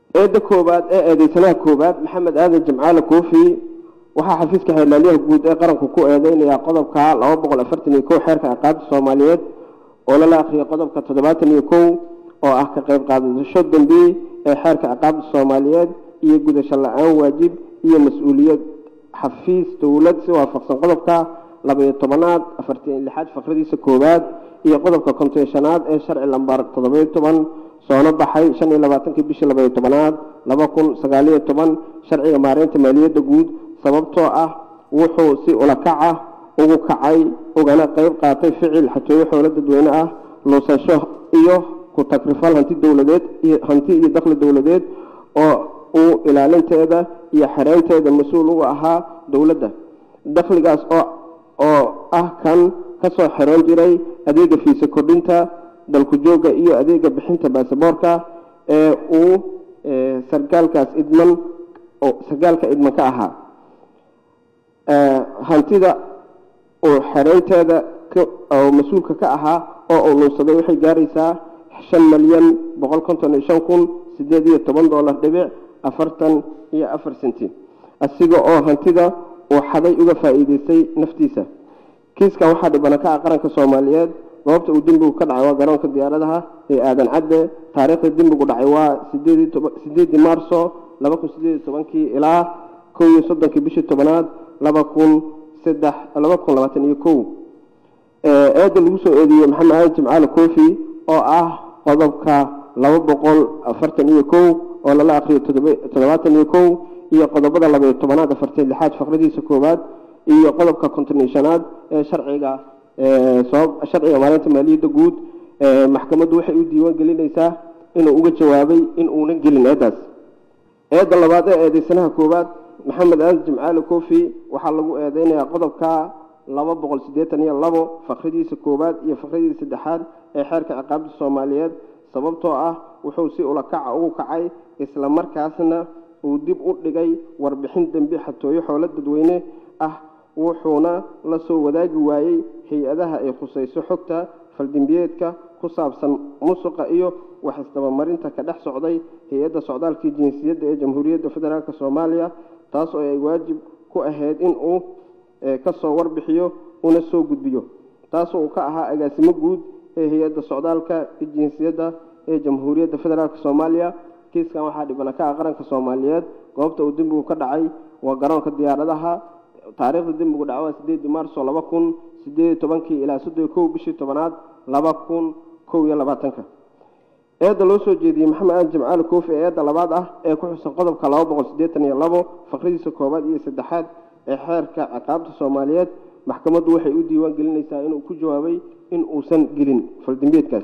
eedda koowaad ee eedeysanaha koowaad maxamed aadan jimcaale koofi waxaa xafiiska xeelaalyaha guud ee qaranku ku eedeynayaa qodobka laba boqol afartan iyo kow xeerka ciqaabta soomaaliyeed oo lala akhriyay qodobka toddobaatan iyo kow oo ah ka qayb qaadasho dambi ee xeerka ciqaabta soomaaliyeed iyo gudasho la-aan waajib iyo mas-uuliyad xafiis dowlad si waafaqsan qodobka labaiyo tobanaad afartan lixaad fakradiisa koowaad iyo qodobka konteeshanaad ee sharci lambar toddobayo toban soona baxay shan iyo labaatankii bishii labaiyo tobanaad laba kun sagaaliyo toban sharciga maareynta maaliyadda guud sababtoo ah wuxuu si ulakaca ugu kacay ugana qeyb qaatay ficil xatooyo xoolo dadweyne ah luusasho iyo ku tagrifal hanti dowladeed hanti iyo dakhli dowladeed oo uu ilaalinteeda iyo xereynteeda mas-uul uga ahaa dowladda dakhligaas oo oo ah kan kasoo xeroon jiray adeega fiisa kordhinta dalku jooga iyo adeega bixinta baasaboorka ee uu sargaalkaas idman sargaalka idman ka ahaa hantida uu xereynteeda oo mas-uulka ka ahaa oo uu nuunsaday waxay gaaraysaa shan malyan boqol konton iyo shan kun sideed iyo toban dollar dhibic afartan iyo afar senti asiga oo hantida uu xaday uga faa-iideystay naftiisa kiiskan waxaa dhibana ka ah qaranka soomaaliyeed goobta uu dembigu ka dhacay waa garoonka diyaaradaha ee aadan cadde taariikhda dembigu dhacay waa sideedii maarso laba kun sideed iyo tobankii ilaa kow iyo soddonkii bishii tobanaad laba kun saddex laba kun labaatan iyo kow eeda lagu soo eedeeyey maxamed aadan jimcaale koofi oo ah qodobka laba boqol afartan iyo kow oo lala akriyo toddobaatan iyo kow iyo qodobada labaiyo tobanaad afartan lixaad faqradiisa koowaad iyo qodobka konton iyo shanaad ee sharciga sabab sharciga maalinta maaliyadda guud maxkamaddu waxay u diiwaan gelinaysaa inuu uga jawaabay in uunan gelin eedaas eedda labaad ee eedeysanaha koowaad maxamed aadan jimcaale koofi waxaa lagu eedeynayaa qodobka laba boqol siddeetan iyo labo fakradiisa koowaad iyo fakradiisa saddexaad ee xeerka ciqaabta soomaaliyeed sababtoo ah wuxuu si ulakaca ugu kacay isla markaasna uu dib u dhigay warbixin dembi xatooyo xoolo dadweyne ah wuxuuna la soo wadaagi waayey hay-adaha ay khusayso xogta faldembiyeedka ku saabsan musuqa iyo wax isdabamarinta ka dhex socday hay-adda socdaalkii jinsiyadda ee jamhuuriyadda federaalk soomaaliya taas oo ay waajib ku ahayd in uu kasoo warbixiyo una soo gudbiyo taasoo uu ka ahaa agaasimo guud ee hay-adda socdaalka jinsiyadda ee jamhuuriyadda federaalk soomaaliya kiiskan waxaa dhibana ka ah qaranka soomaaliyeed goobta uu dembigu ka dhacay waa garoonka diyaaradaha taariikhda dembigu dhaca waa sideedii maarso laba kun sideed iyo tobankii ilaa soddon iyo kow bishii tobanaad laba kun kow iyo labaatanka eedda loo soo jeediyey maxamed aadan jimcaale koofi ee eedda labaad ah ee ku xusan qodobka laba boqol siddeetan iyo labo faqradiisa koowaad iyo saddexaad ee xeerka ciqaabta soomaaliyeed maxkamaddu waxay u diiwaan gelinaysaa inuu ku jawaabay in uusan gelin faldembiyeedkaas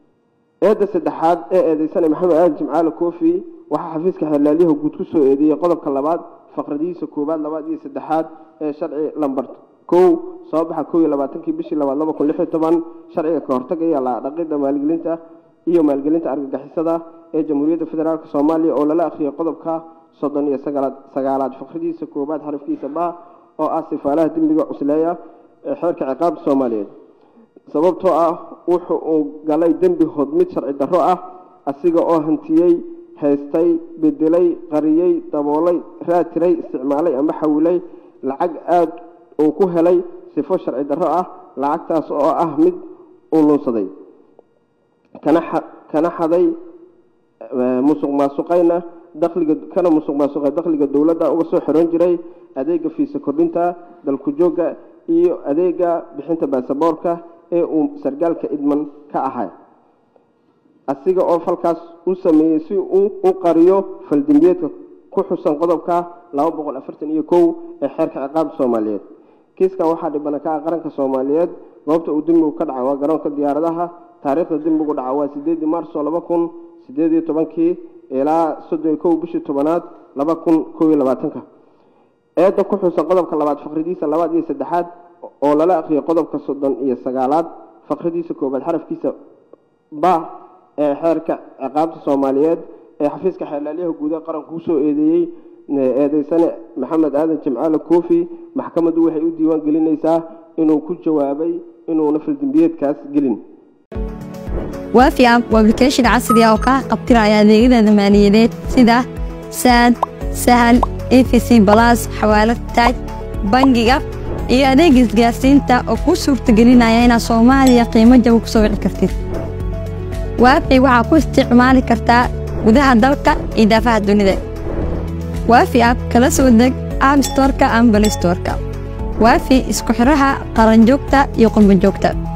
eedda saddexaad ee eedeysana maxamed aadan jimcaale koofi waxaa xafiiska xeelaalyaha guud ku soo eedeeyey qodobka labaad faqradiisa koowaad labaad iyo saddexaad ee sharci lambar kow soo baxa kow iyo labaatankii bishii labaad laba kun lix iyo toban sharciga ka hortagaya laadhaqida maalgelinta iyo maalgelinta argagixisada ee jamhuuriyadda federaalk soomaaliya oo lala akhriyay qodobka soddon iyo sagaalaad sagaalaad faqradiisa koowaad xarafkiisa ba oo ah sifaalaha dembiga cusleeya ee xeerka ciqaabta soomaaliyeed sababtoo ah wuxu uu galay dembi hodmid sharci darro ah asiga oo hantiyey haystay bedelay qariyey daboolay raatiray isticmaalay ama xawilay lacag aada uu ku helay sifo sharci darro ah lacagtaas oo ah mid uu lunsaday kana xaday musuq maasuqayna dakhliga kana musuq maasuqay dakhliga dowladda uga soo xiroon jiray adeega fiisa kordhinta dalku joogga iyo adeega bixinta baasaboorka ee uu sargaalka idman ka ahay asiga oo falkaas u sameeyey si uu u qariyo faldembiyeedka ku xusan qodobka laba boqol afartan iyo kow ee xeerka ciqaabta soomaaliyeed kiiskan waxaa dhibana ka ah qaranka soomaaliyeed goobta uu dembigu ka dhaca waa garoonka diyaaradaha taariikhda dembigu dhaca waa sideedii maarso laba kun sideed iyo tobankii ilaa soddon iyo kow bishii tobanaad laba kun kow iyo labaatanka eedda ku xusan qodobka labaad faqridiisa labaad iyo saddexaad oo lala akhriyay qodobka soddon iyo sagaalaad faqridiisa koobaad xarafkiisa ba ee xeerka ciqaabta soomaaliyeed ee xafiiska xeelaalyaha guud ee qaranku kusoo eedeeyey eedeysane maxamed aadan jimcaale koofi maxkamaddu waxay u diiwaan gelinaysaa inuu ku jawaabay inuuna faldembiyeedkaas gelin waafi app waa application casri ah oo kaa qabtiraya adeegyada maaliyadeed sida saad sahal efc balas xawaalad taaj bangiga iyo adeega isgaarsiinta oo kuu suurtagelinaya inaad soomaaliya qiimo jaba ku soo wici kartid waafi waxaa ku isticmaali kartaa gudaha dalka iyo daafaha dunida waafi app kala soo deg app storka ama balistorka waafi isku xiraha qaranjoogta iyo qurbanjoogta